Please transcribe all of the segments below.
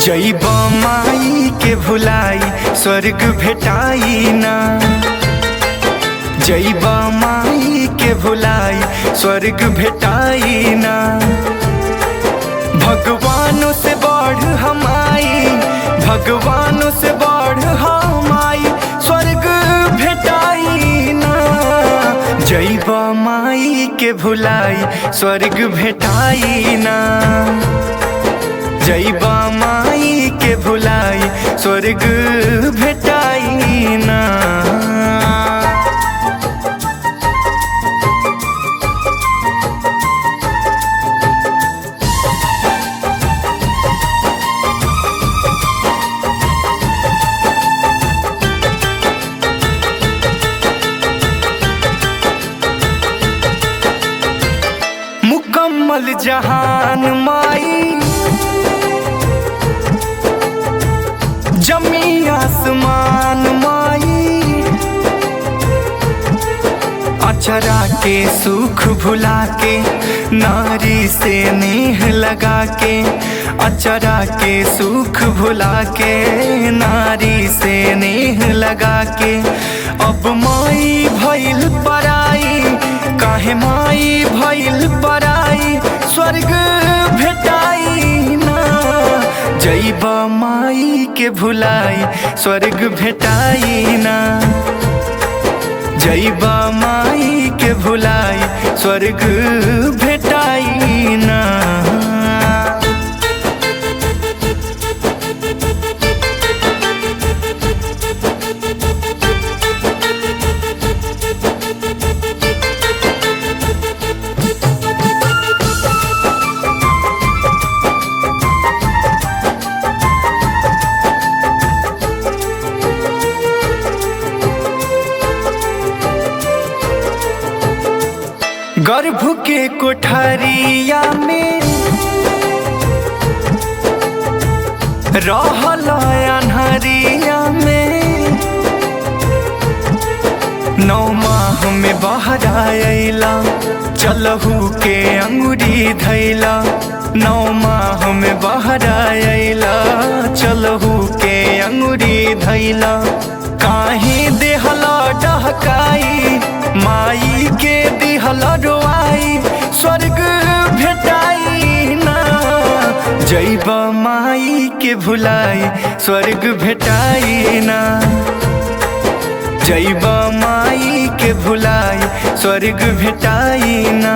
जैब माई के भुलाई स्वर्ग भेटाई ना जैब माई के भुलाई स्वर्ग भेटाई ना भगवानों से बढ़ हम आई भगवानों से बढ़ हम आई स्वर्ग भेटाई ना जैब माई के भुलाई स्वर्ग भेटाई ना जैबा माई के भुलाई स्वर्ग भेटाई ना मुकम्मल जहान माई जमी आसमान माई अचरा के सुख भुला के नारी से नेह लगा के अचरा के सुख भुला के नारी से नेह लगा के अब माई भइल पराई काहे माई भइल पराई स्वर्ग भेटाई ना जैब माई के भुलाई स्वर्ग भेटाई ना जैब माई के भुलाई स्वर्ग भेटाई ना गर्भ के कोठरिया में रहल अनहरिया में नौ माह में बाहर आयला चलहू के अंगुरी धैला नौ माह में बाहर आयला चलहू के अंगुरी धैला काहे देहला डहकाई माई के दिहला रोआई स्वर्ग भेटाई ना जैब माई के भुलाई स्वर्ग भेटाई ना जैब माई के भुलाई स्वर्ग भेटाई ना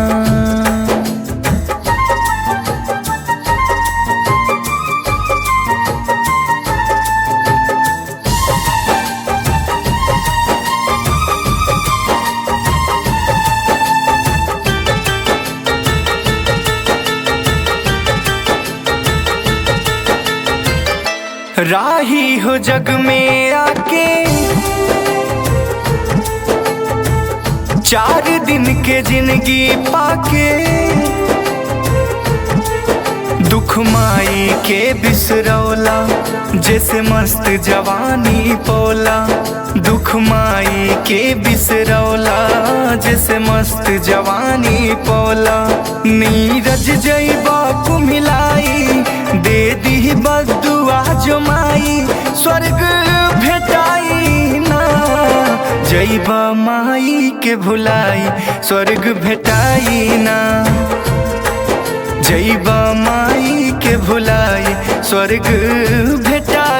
राही हो जग में आके चार दिन के जिंदगी पाके दुख माई के बिसरौला जैसे मस्त जवानी पोला दुख माई के बिसरौला जैसे मस्त जवानी पोला नीरज जैबा कुमिलाई दे दी बदुआ जो माई स्वर्ग भेटाई ना जैब माई के भुलाई स्वर्ग भेटाई ना जैब माई के भुलाई स्वर्ग भेटा